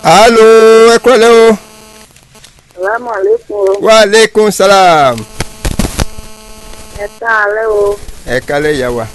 alo ẹ kúrọ̀lẹ́ o. Salamu alaikum o. wa aleykum salaam. Ẹ káalẹ́ o. ẹ kálẹ̀ ìyá wa.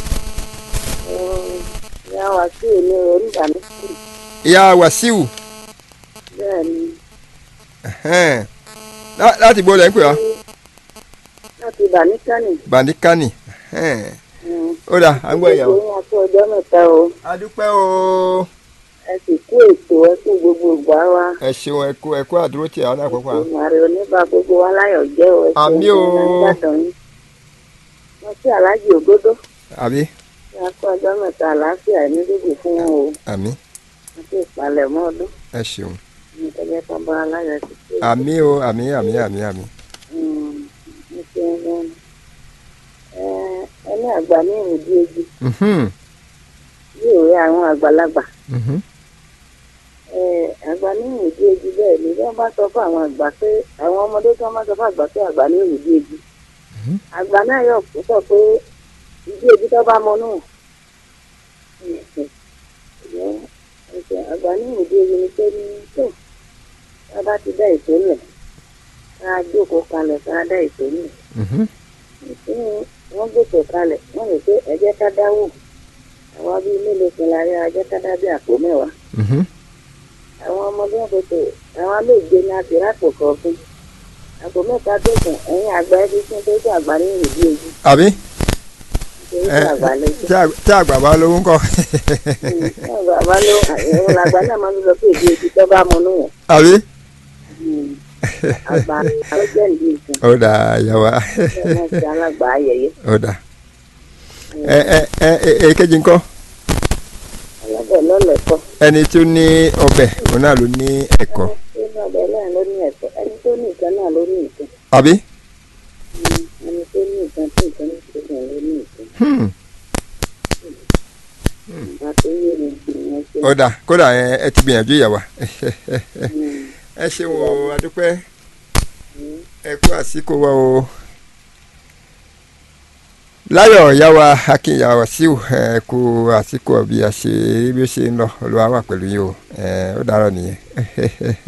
Ìyá wa sí èmi onígbà mi sí. ìyá wàsíù Bẹ́ẹ̀ ni. ẹhẹ́n. Lá- láti bó lẹ́ ń pè wá. Láti Bàníkánì. bàndíkánì. ẹhẹ́n. ó dà à ń gbọ́ ìyàwó. Ìgbóyún àti ọjọ́ mẹ́ta o. a dúpẹ́ o. Ẹ sì kú ètò ẹ kú gbogbo ìgbà wa. ẹ ṣeun ẹ kú ẹ kú àdúró tí àwọn àkọ́kọ́ à. Ìmàrè oníbà gbogbo wa láyọ̀ jẹ́ o. Ẹ ṣeun Àmì o. gan-an Ìbàdàn yín. Wọ́n sí Aláàjì Ògódó. àbí Ṣé a kú ọjọ́ mẹ́ta àlàáfíà ní dúdú fún wọn o. àmì Àti ìpalẹ̀mọ́ ọdún. ẹ ṣeun. Ní ìtọ́jẹ́ kan bá aláyọ̀ ti ṣe. àmì o àmì àmì àmì àmì. ẹni àgbà ní ìrìndí ojú Mhm, yóò rí àwọn àgbàlagbà mhm. Eh, àgbà ní ìrìndí ojú bẹ́ẹ̀ ni wọ́n bá sọ fún àwọn àgbà pé àwọn ọmọdé tí wọ́n bá sọ fún àgbà pé àgbà ní ìrìndí ojú Mhm. àgbà náà yóò kó sọ pé ìdí ojú tó bá mọ náà àgbà ní ìrìndí ojú ni pé ní tó tá a bá ti dá ètò lẹ̀ ká a jókòó kalẹ̀ ká a dá ètò lẹ̀ Mhm. ìpín wọn gbèsè kalẹ̀ wọ́n lè pé ẹ jẹ́ ká dáwò àwa bíi mélòó kan lárí ẹ jẹ́ ká dá bí àpò mẹ́wàá Mhm. àwọn ọmọdé wọn pèsè àwọn méje ní àtìrápò kọ̀ọ̀kan àpò mẹ́ta tó kàn ẹ̀yìn àgbà ẹbí tí wọ́n tó tó àgbà ní ìrìbí ojú àbí nítorí ẹ, tí àgbà lẹ́jọ́ tí àg- tí àgbà bá lówó ń kọ́. àgbà ló ẹ̀rọ làgbà náà máa ń sọ pé ìdí ojú tó bá mọ nù wọ̀n àbí. àgbà ló jẹ́ ìdí nǹkan ó dà ìyá wa bẹ́ẹ̀ náà ti alágbà ayẹyẹ ó dà. ẹ ẹ ẹ ẹ èkejì ńkọ́ ọlọ́bẹ̀ lọ́lẹ̀kọ́ ẹni tó ní ọbẹ̀ òun náà ló ní ẹ̀kọ́ ẹni tó ní ọbẹ̀ náà ló ní ẹ̀kọ́ ẹni tó ní nǹkan náà ló ní nǹkan. àbí. ẹni tó ní nǹkan tí nǹkan ní ìṣẹ̀lẹ̀ ló ní nǹkan Hmm. nígbà tó yé mi ìyẹn ṣe ó dà kódà ẹ ẹ ti gbìyànjú ìyá wa ẹ ṣeun o adúpẹ́ ẹ kú àsìkò wa o láyọ̀ ìyá wa akínyà wàsíù ẹ kú àsìkò bí a ṣe bí ó ṣe ń lọ olúwa wà pẹ̀lú yín o ẹ ó dàárọ̀ nìyẹn